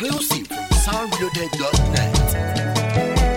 Exclusive from soundreloaded.net.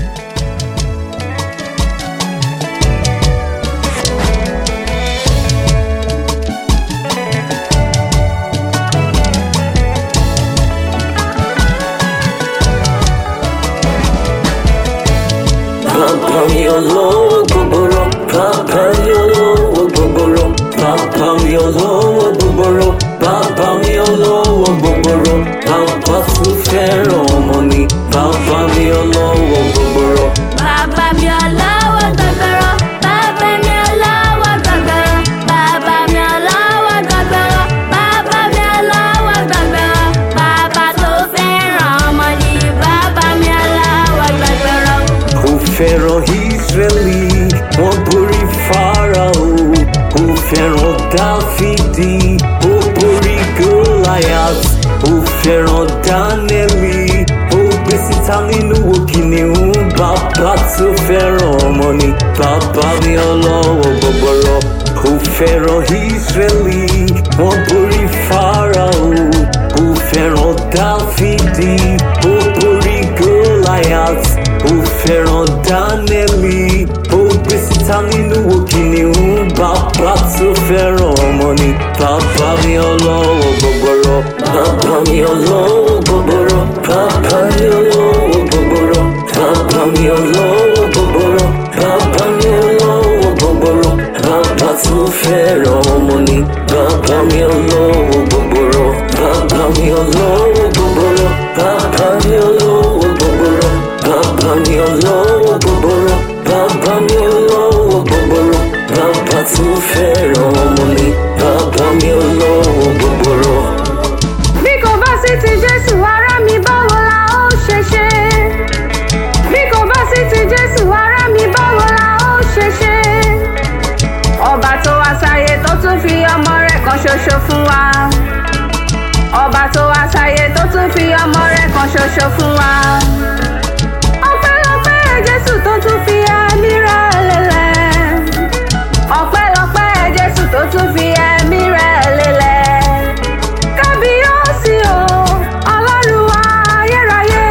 Papa mi olówó gbogbooro, papa mi olówó gbogbooro, papa mi olówó gbogbooro, papa mi olówó gbogbooro, papa tún fẹ́ràn ọmọ ni, papa mi olówó gbogbooro. Bàbá mi ọlọ́wọ́ gbọ̀gbọ̀rọ̀, bàbá mi ọlọ́wọ́ gbọ̀gbọ̀rọ̀, bàbá mi ọlọ́wọ́ gbọ̀gbọ̀rọ̀, bàbá mi ọlọ́wọ́ gbọ̀gbọ̀rọ̀, bàbá tó fẹ́ràn ọmọ ni bàbá mi ọlọ́wọ́ gbọ̀gbọ̀rọ̀. Ó fẹ́ràn Ísírẹ́lì, wọ́n borí Fáráò. Ó fẹ́ràn Dáfídì, ó borí Goliath. Ó fẹ́ràn Dánẹ́lì, ó gbé síta nínú wo kìnìún. Bàbá tó fẹ́ràn ọmọ ni bàbá mi ọlọ́wọ́ gbọgbọrọ. Ó fẹ́ràn Ísírẹ́lì, wọ́n borí Fáráò. Ó fẹ́ràn Dáfídì, ó borí Goliath ó fẹ́ràn dánẹ́lì ó gbé síta nínú wo kìnìún bàbá tó fẹ́ràn ọmọ ni bàbá mi ọlọ́wọ́ gbọgbọrọ bàbá mi ọlọ́wọ́ gbọgbọrọ bàbá mi ọlọ́wọ́ gbọgbọrọ bàbá mi ọlọ́wọ́ gbọgbọrọ bàbá mi ọlọ́wọ́ gbọgbọrọ bàbá tó fẹ́ràn ọmọ ni bàbá mi ọlọ́wọ́ gbọgbọrọ bàbá mi ọlọ́wọ́ gbọgbọrọ bàbá mi ọlọ́wọ́ gbọgbọrọ bàbá mi ọlọ́wọ́ gbọgbọrọ bàbá mi ọlọ́wọ́ gbọgbọrọ bàbá tó fẹ́ràn ọmọ ni bàbá mi ọlọ́wọ́ gbọgbọrọ. bí kò bá sí ti jésù ará mi báwo la ó ṣe ṣe bí kò bá sí ti jésù ará mi báwo la ó ṣe ṣe ọba tó wá sáyé tó tún fi ọmọ rẹ̀ kan ṣoṣo fún wa ọba tó wá sáyé tó tún fi ọmọ rẹ̀ kan ṣoṣo fún wa ọpẹ́lọpẹ́ jésù tó tún fi ẹ̀mí rẹ̀ lélẹ̀ ọpẹ́lọpẹ́ jésù tó tún fi ẹ̀mí rẹ̀ lélẹ̀ kábíyèsí o ọlọ́run ayérayé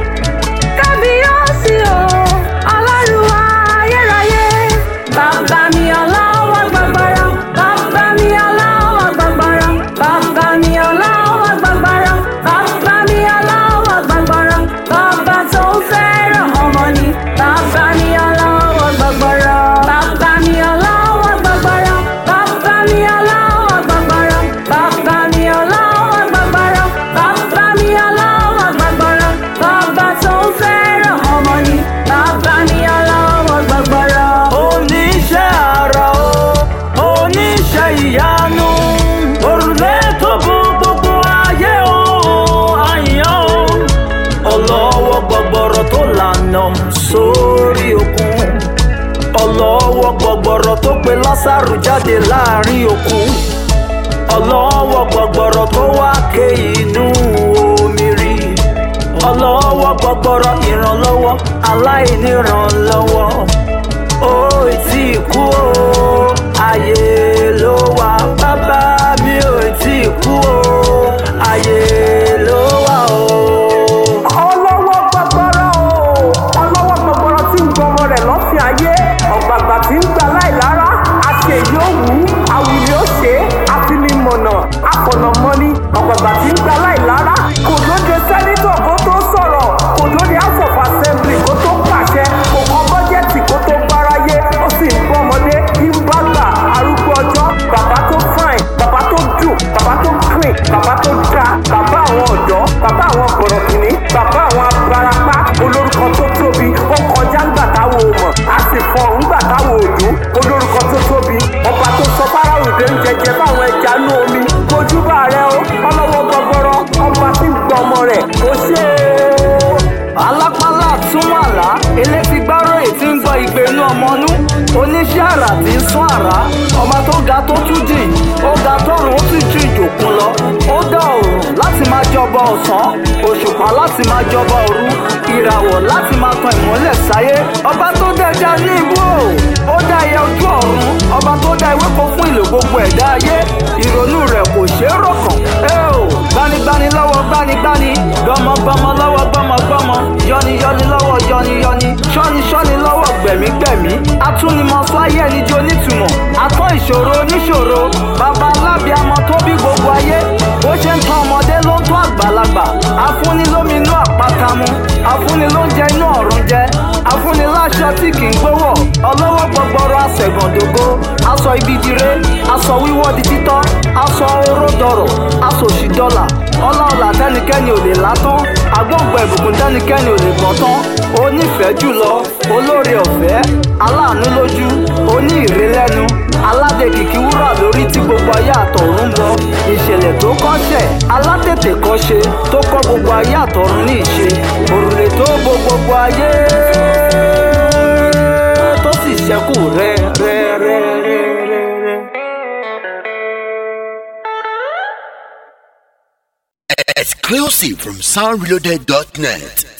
kábíyèsí o ọlọ́run ayérayé bàbá mi ọlọ́wọ́ gbọgbọrọ bàbá mi ọlọ́wọ́ gbọgbọrọ bàbá mi ọlọ́wọ́ gbọgbọrọ bàbá mi ọlọ́wọ́ gbọgbọrọ bàbá tó fẹ́ràn ọmọ ni bàbá mi ọlọ́wọ́ gbọgbọrọ bàbá mi ọlọ́wọ́ gbọgbọrọ bàbá mi ọlọ́wọ́ gbọgbọrọ bàbá mi ọlọ́wọ́ gbọgbọrọ bàbá mi ọlọ́wọ́ gbọgbọrọ bàbá tó fẹ́ràn ọmọ ni bàbá mi ọlọ́wọ́ gbọgbọrọ. oníṣẹ́ àrà o oníṣẹ́ ìyanu òrùlé tó bú gbogbo ayé o àyàn o ọlọ́wọ́ gbọgbọrọ tó lànà sórí òkun ọlọ́wọ́ gbọgbọrọ tó pe lásàrù jáde láàrin òkun ọlọ́wọ́ gbọgbọrọ tó wá ké inú omi rí ọlọ́wọ́ gbọgbọrọ ìrànlọ́wọ́ aláìníranlọ́wọ́ ó tí kú o ayé ló wà bàbá mi ò tí kú o ayé ló wà o. ọlọ́wọ́ gbọgbọrọ o ọlọ́wọ́ gbọgbọrọ tí ń gbọmọ rẹ̀ lọ́fìn ayé ọ̀gbàgbà tí ń gbà láìlára àṣẹ yóò wú àwùlé ó ṣe é àfinimọ̀nà àfọ̀nàmọ́ni ọ̀gbàgbà tí ń gbà láìlára kò lóde sẹ́nítọ̀ kó tó sọ̀rọ̀ kò lóde house of assembly kó tó pàṣẹ kò kọ́ bọ́jẹ́tì kó tó gbáráyé ó sì ń bọ́ ọmọdé ń bá gbà arúgbó àrà tí ń sún àrá ọba tó ga tó tún jìn ó ga tọrùn ó sì ju ìjòkun lọ ó dá òrùn láti máa jọba ọ̀sán òṣùpá láti máa jọba òru ìràwọ̀ láti máa tan ìmọ́lẹ̀ sáyé ọba tó dẹja ní ibú o ó dá ẹyẹ ojú ọ̀run ọba tó dá ewéko fún ìlò gbogbo ẹ̀dá ayé ìrònú rẹ̀ kò ṣeé rọ̀kàn ẹ o gbanigbani lọ́wọ́ gbanigbani gbọmọgbọmọ lọ́wọ́ gbọmọgbọmọ yọniyọni lọ́wọ́ yọniyọni ṣọ́niṣọ́ni lọ́wọ́ gbẹ̀mígbẹ̀mí atúnimọ̀sọ ayé ẹni di onítùmọ̀ atọ́ ìṣòro oníṣòro bàbá alábìàmọ tó bí gbogbo ayé bó ṣe ń tọ́ ọmọdé ló ń tọ́ àgbàlagbà afúnni lómi inú àpáta mu afúnni ló ń jẹ inú ọ̀run jẹ afúnni láṣọ tí kì í gbówọ̀ ọlọ́wọ́ gbọgbọrọ àṣẹ̀gàndógó aṣọ ibi dire aṣọ wíwọ́ di títọ́ aṣọ oró dọ̀rọ̀ aṣọ òṣì dọ́là ọlá ọ̀là tẹ́nikẹ́ni ò lè látán agbóǹgbò ìbùkún tẹ́nikẹ́ni ò lè gbọ́n tán onífẹ̀ẹ́ jùlọ olóore ọ̀fẹ́ aláàánú lójú oní ìrẹ́lẹ́nu aládé kìkì wúrà lórí tí gbogbo ayé àtọ̀run ń bọ ìṣẹ̀lẹ̀ tó kọ́ṣẹ̀ alátètè kọ́ṣe tó kọ́ gbogbo ayé àtọ̀run ní ìṣe òrùlé tó bo gbogbo ayé tó sì ṣẹ́kù rẹ́ rẹ́ rẹ́ rẹ́ rẹ́ rẹ́. Exclusive from soundreloaded.net.